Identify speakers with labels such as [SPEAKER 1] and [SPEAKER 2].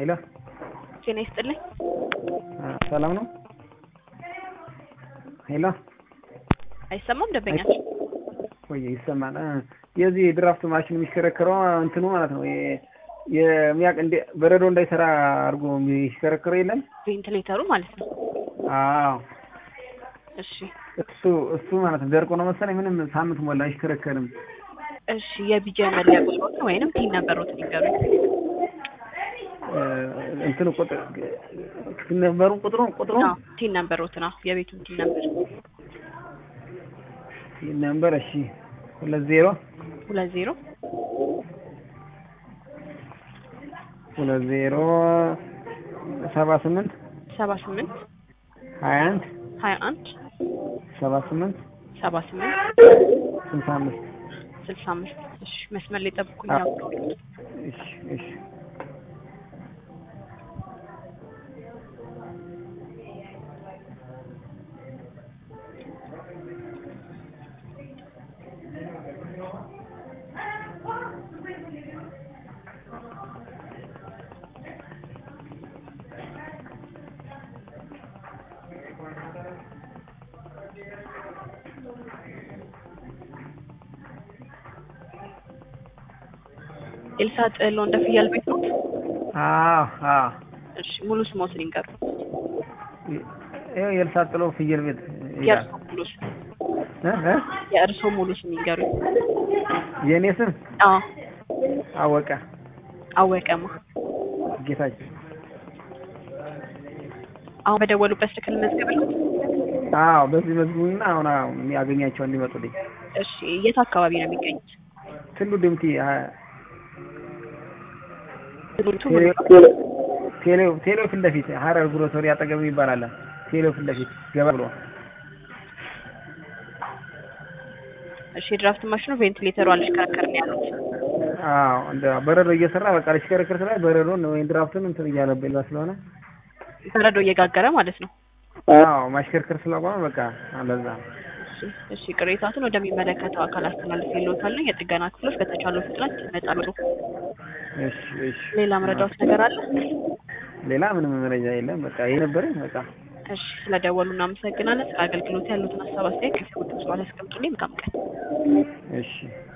[SPEAKER 1] ሄሎ
[SPEAKER 2] ጤና ይስጥልኝ።
[SPEAKER 1] ሰላም ነው? ሄሎ
[SPEAKER 2] አይሰማም ደንበኛችን?
[SPEAKER 1] ወይ ይሰማል። የዚህ ድራፍት ማሽን የሚሽከረከረው እንትኑ ማለት ነው የሚያቅ እንደ በረዶ እንዳይሰራ አድርጎ የሚሽከረከረው የለም?
[SPEAKER 2] ቬንትሌተሩ ማለት ነው።
[SPEAKER 1] አዎ
[SPEAKER 2] እሺ
[SPEAKER 1] እሱ እሱ ማለት ነው ደርቆ ነው መሰለኝ ምንም ሳምንት ሞላ አይሽከረከርም።
[SPEAKER 2] እሺ የቢጃ መለያ ቁጥሮትን ወይንም ቲን ነበሩትን ይገሩኝ።
[SPEAKER 1] እንትኑ ቁጥር ነበሩ ቁጥሩ ቁጥሩ
[SPEAKER 2] አዎ ቲን ነበሩትን አዎ የቤቱን ቲን ነበር
[SPEAKER 1] ነበር እሺ ሁለት ዜሮ
[SPEAKER 2] ሁለት ዜሮ
[SPEAKER 1] ሁለት ዜሮ ሰባ ስምንት
[SPEAKER 2] ሰባ ስምንት
[SPEAKER 1] ሀያ አንድ
[SPEAKER 2] ሀያ አንድ
[SPEAKER 1] ሰባ ስምንት
[SPEAKER 2] ሰባ ስምንት
[SPEAKER 1] ስልሳ አምስት
[SPEAKER 2] ስልሳ አምስት እሺ መስመር ላይ ጠብቁኝ።
[SPEAKER 1] አዎ።
[SPEAKER 2] አብረው
[SPEAKER 1] እሺ እሺ
[SPEAKER 2] ኤልሳ ጥሎ እንደ ፍየል ቤት ነው።
[SPEAKER 1] አዎ አዎ
[SPEAKER 2] እሺ ሙሉ ስሞትን ይንገሩ።
[SPEAKER 1] ይኸው የእርሳት ጥሎ ፍየል ቤት ይላል።
[SPEAKER 2] የእርሶ ሙሉ ስም
[SPEAKER 1] እ እ
[SPEAKER 2] የእርሶ ሙሉ ስም ይንገሩኝ።
[SPEAKER 1] የእኔ ስም
[SPEAKER 2] አዎ
[SPEAKER 1] አወቀ
[SPEAKER 2] አወቀማ
[SPEAKER 1] ጌታቸው።
[SPEAKER 2] አሁን በደወሉበት ስልክ ልመዝገብልዎት?
[SPEAKER 1] አዎ በዚህ መዝሙርና አሁን አሁን የሚያገኛቸው እንዲመጡልኝ
[SPEAKER 2] እሺ የት አካባቢ ነው የሚገኙት?
[SPEAKER 1] ትሉ ድምቲ አ-
[SPEAKER 2] ትምህርቱ
[SPEAKER 1] ቴሌ- ቴሌው ቴሌው ፊት ለፊት ሀረር ግሮሰሪ አጠገብ ይባላል። ቴሌው ፊት ለፊት ገባ ብሎ
[SPEAKER 2] እሺ የድራፍት ማሽኑ ቬንቲሌተሩ አልሽከረከርም ያሉት
[SPEAKER 1] አዎ እንደ በረዶ እየሰራ በቃ ልሽከረከር ስላ በረዶን ወይም ድራፍቱን እንትን እያለበላ ስለሆነ
[SPEAKER 2] በረዶ እየጋገረ ማለት ነው።
[SPEAKER 1] አዎ ማሽከርከር ስላቆመ በቃ አለዛ
[SPEAKER 2] እሺ እሺ ቅሬታቱን ወደሚመለከተው አካል አስተላልፌልዎታለሁ። የጥገና ክፍሎች በተቻለው ፍጥነት ይመጣሉ።
[SPEAKER 1] እሺ እሺ
[SPEAKER 2] ሌላ መረዳዎት ነገር አለ?
[SPEAKER 1] ሌላ ምንም መረጃ የለም። በቃ ይሄ ነበረኝ በቃ
[SPEAKER 2] እሺ ስለደወሉ እናመሰግናለን። ስለ አገልግሎት ያሉትን ሀሳብ አስተያየት ከሰዎች በኋላ ያስቀምጡልኝ። መልካም ቀን።
[SPEAKER 1] እሺ